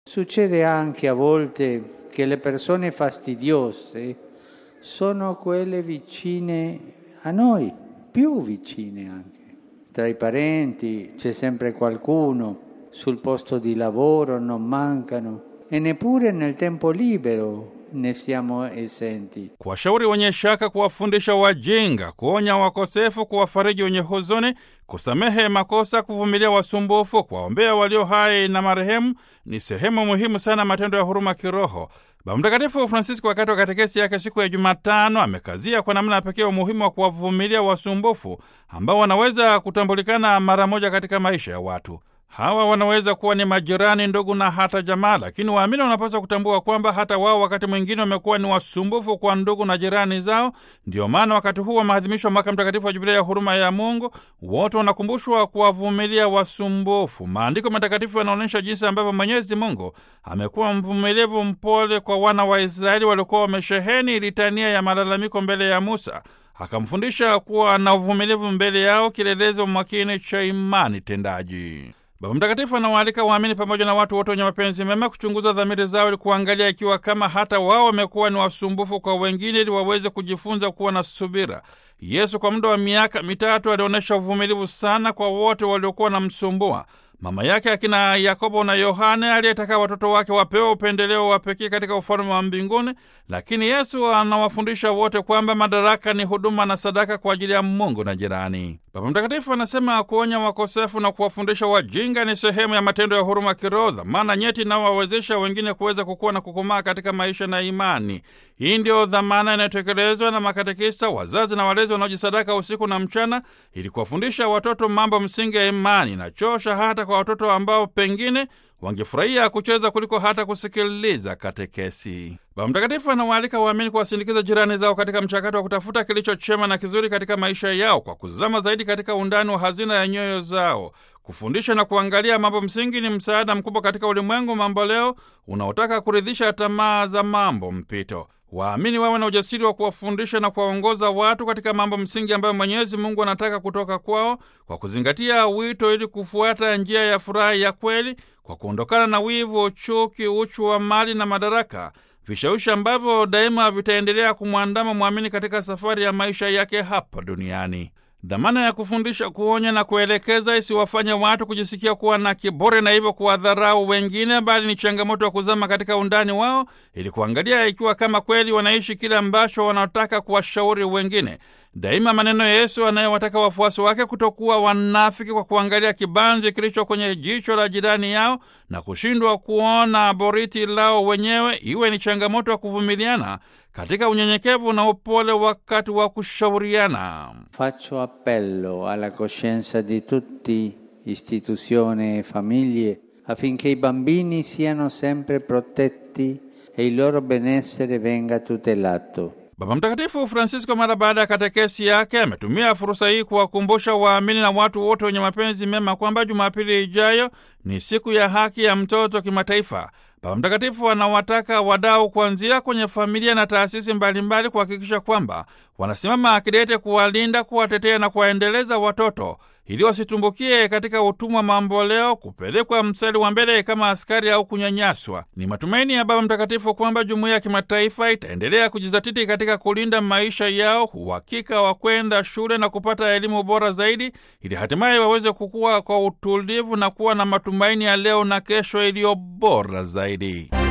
Succede anche a volte che le persone fastidiose sono quelle vicine a noi, più vicine anche. Tra i parenti c'è sempre qualcuno, sul posto di lavoro non mancano e neppure nel tempo libero ne siamo esenti. kuwashauri wenye shaka, kuwafundisha wajinga, kuonya wakosefu, kuwafariji wenye huzuni, kusamehe makosa, kuvumilia wasumbufu, kuwaombea walio hai na marehemu ni sehemu muhimu sana matendo ya huruma kiroho. Baba Mtakatifu Francisco wakati wa katekesi yake siku ya Jumatano amekazia kwa namna ya pekee umuhimu wa kuwavumilia wasumbufu ambao wanaweza kutambulikana mara moja katika maisha ya watu. Hawa wanaweza kuwa ni majirani, ndugu na hata jamaa, lakini waamini wanapaswa kutambua kwamba hata wao wakati mwingine wamekuwa ni wasumbufu kwa ndugu na jirani zao. Ndiyo maana wakati huu wa maadhimisho wa mwaka mtakatifu wa Jubilia ya huruma ya Mungu, wote wanakumbushwa kuwavumilia wasumbufu. Maandiko matakatifu yanaonyesha jinsi ambavyo Mwenyezi Mungu amekuwa mvumilivu, mpole kwa wana wa Israeli waliokuwa wamesheheni litania ya malalamiko mbele ya Musa akamfundisha kuwa na uvumilivu mbele yao, kielelezo makini cha imani tendaji. Baba Mtakatifu anawaalika waamini pamoja na watu wote wenye mapenzi mema kuchunguza dhamiri zao ili kuangalia ikiwa kama hata wao wamekuwa ni wasumbufu kwa wengine ili waweze kujifunza kuwa na subira. Yesu kwa muda wa miaka mitatu alionyesha uvumilivu sana kwa wote waliokuwa wanamsumbua. Mama yake akina Yakobo na Yohane aliyetaka watoto wake wapewe upendeleo wa pekee katika ufalme wa mbinguni, lakini Yesu anawafundisha wote kwamba madaraka ni huduma na sadaka kwa ajili ya Mungu na jirani. Baba Mtakatifu anasema kuonya wakosefu na kuwafundisha wajinga ni sehemu ya matendo ya huruma kiroho, dhamana nyeti inayowawezesha wengine kuweza kukua na kukomaa katika maisha na imani. Hii ndiyo dhamana inayotekelezwa na makatekista, wazazi na walezi wanaojisadaka usiku na mchana ili kuwafundisha watoto mambo msingi ya imani. Nachosha hata kwa watoto ambao pengine wangefurahia kucheza kuliko hata kusikiliza katekesi. Baba Mtakatifu anawaalika waamini kuwasindikiza jirani zao katika mchakato wa kutafuta kilicho chema na kizuri katika maisha yao kwa kuzama zaidi katika undani wa hazina ya nyoyo zao. Kufundisha na kuangalia mambo msingi ni msaada mkubwa katika ulimwengu mambo leo unaotaka kuridhisha tamaa za mambo mpito. Waamini wawe na ujasiri wa kuwafundisha na kuwaongoza watu katika mambo msingi ambayo Mwenyezi Mungu anataka kutoka kwao, kwa kuzingatia wito ili kufuata njia ya furaha ya kweli, kwa kuondokana na wivu, chuki, uchu wa mali na madaraka, vishawishi ambavyo daima vitaendelea kumwandama mwamini katika safari ya maisha yake hapa duniani. Dhamana ya kufundisha, kuonya na kuelekeza isiwafanye watu kujisikia kuwa na kiburi na hivyo kuwadharau wengine, bali ni changamoto ya kuzama katika undani wao ili kuangalia ikiwa kama kweli wanaishi kile ambacho wanataka kuwashauri wengine. Daima maneno ya Yesu anayewataka wafuasi wake kutokuwa wanafiki kwa kuangalia kibanzi kilicho kwenye jicho la jirani yao na kushindwa kuona boriti lao wenyewe, iwe ni changamoto ya kuvumiliana katika unyenyekevu na upole wakati wa kushauriana. Faccio appello alla coscienza di tutti, istituzioni e famiglie, affinché i bambini siano sempre protetti e il loro benessere venga tutelato. Baba Mtakatifu Francisco mara baada ya katekesi yake ametumia fursa hii kuwakumbusha waamini na watu wote wenye mapenzi mema kwamba Jumapili ijayo ni siku ya haki ya mtoto kimataifa. Baba Mtakatifu anawataka wadau kuanzia kwenye familia na taasisi mbalimbali kuhakikisha kwamba wanasimama akidete kuwalinda, kuwatetea na kuwaendeleza watoto ili wasitumbukie katika utumwa mamboleo, kupelekwa mstari wa mbele kama askari au kunyanyaswa. Ni matumaini ya Baba Mtakatifu kwamba jumuiya ya kimataifa itaendelea kujizatiti katika kulinda maisha yao, uhakika wa kwenda shule na kupata elimu bora zaidi, ili hatimaye waweze kukua kwa utulivu na kuwa na matumaini ya leo na kesho iliyo bora zaidi.